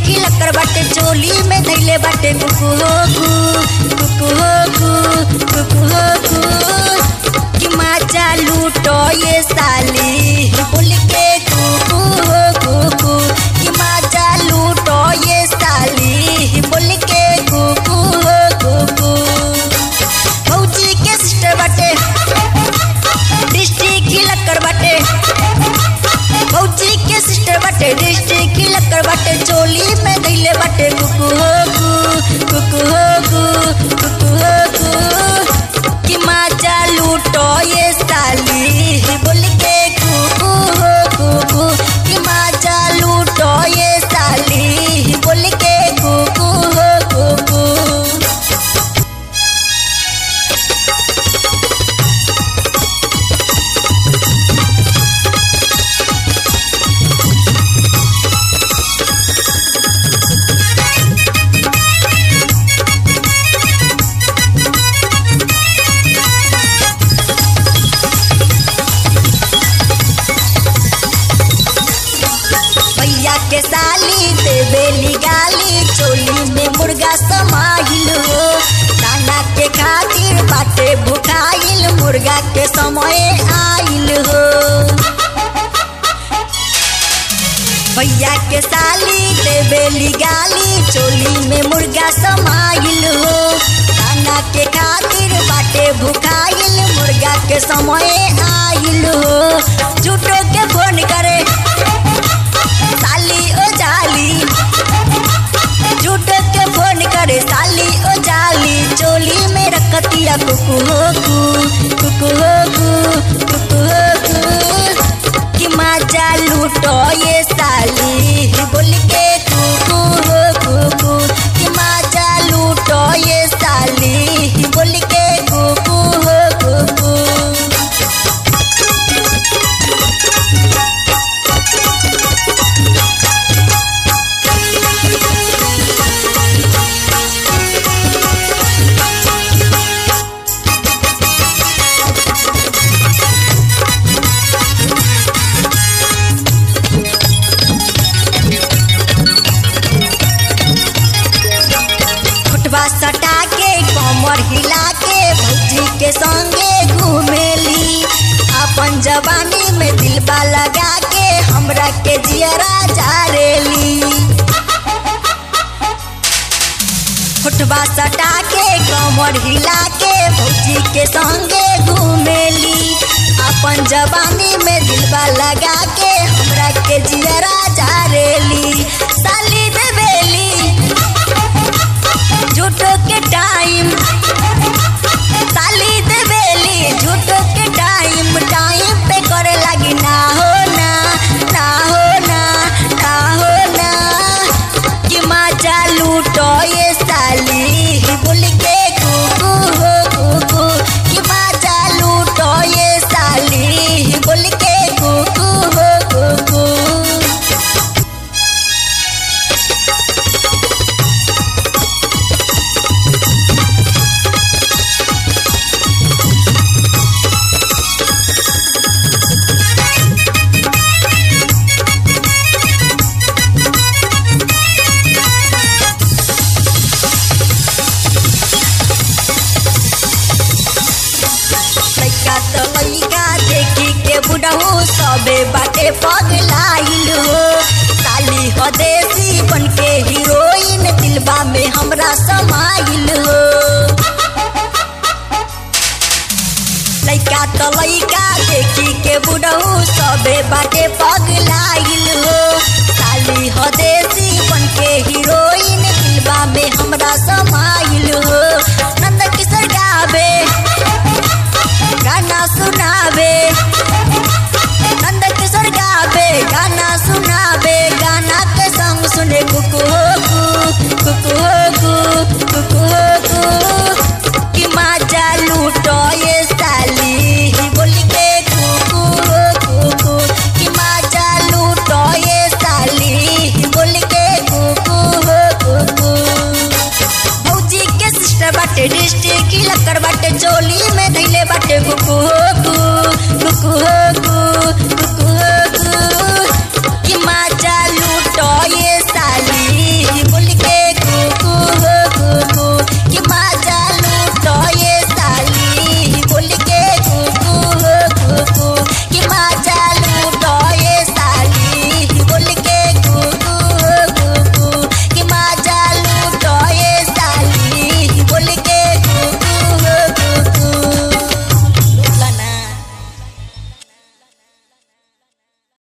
खिलकर बाटे चोली में धैले बाटे कुकु हो कु कुकु हो कु कुकु हो कु कि माचा लूटो ये साली बोल के कुकु हो कुकु कि माचा लूटो ये साली बोल के कुकु हो कुकु फौजी के सिस्टर बाटे डिस्ट्रिक्ट खिलकर बाटे फौजी के सिस्टर बाटे डिस्ट्रिक्ट खिलकर बाटे चोली में धैले बाटे कुकु हो कु कुकु हो कु कुकु हो कु कि माचा लूटो ये साली बोल के कुकु हो कुकु कि माचा लूटो ये साली बोल के कुकु हो कुकु भैया के साली देवेली गाली चोली में मुर्गा समाइल हो दाना के खातिर बाटे भुखाइल मुर्गा के समय आइल हो भैया के साली देवेली गाली चोली में मुर्गा समाइल हो दाना के खातिर बाटे भुखाइल मुर्गा के समय आइल हो झूठो के फोन करे साली ओ जाली झूठ के फोन करे साली ओ जाली चोली में रखतिया कुकु हो कु कुकु हो कु कुकु हो कु कि माजा लूटो ये साली बोल के कुकु हो कुकु कि माजा लूटो ये साली बोल के कुकु हो कुकु फुटवा सटा के कमर हिला के भौजी के संगे घूमेली अपन जवानी में दिलबा लगा के हमरा के जियरा जारेली फुटवा सटा के कमर हिला के भौजी के संगे घूमेली अपन जवानी में दिलबा लगा के हमरा के जियरा जारेली साली देवेली झूठो के टाइम साली देवेली झूठो के टाइम टाइम पे करे लगी ना हो ना ना हो ना ना हो ना कि माचा लूटो ये साली बोल के कुकु हो कुकु कि माचा लूटो ये साली बोल के कुकु हो कुकु लइका तो लइका देखी के बुढ़ऊ सबे बाटे पगलाइल हो साली हो देसी बन के हीरोइन दिलबा में हमरा समाइल हो लइका तो लइका देखी के बुढ़ऊ सबे बाटे पगलाइल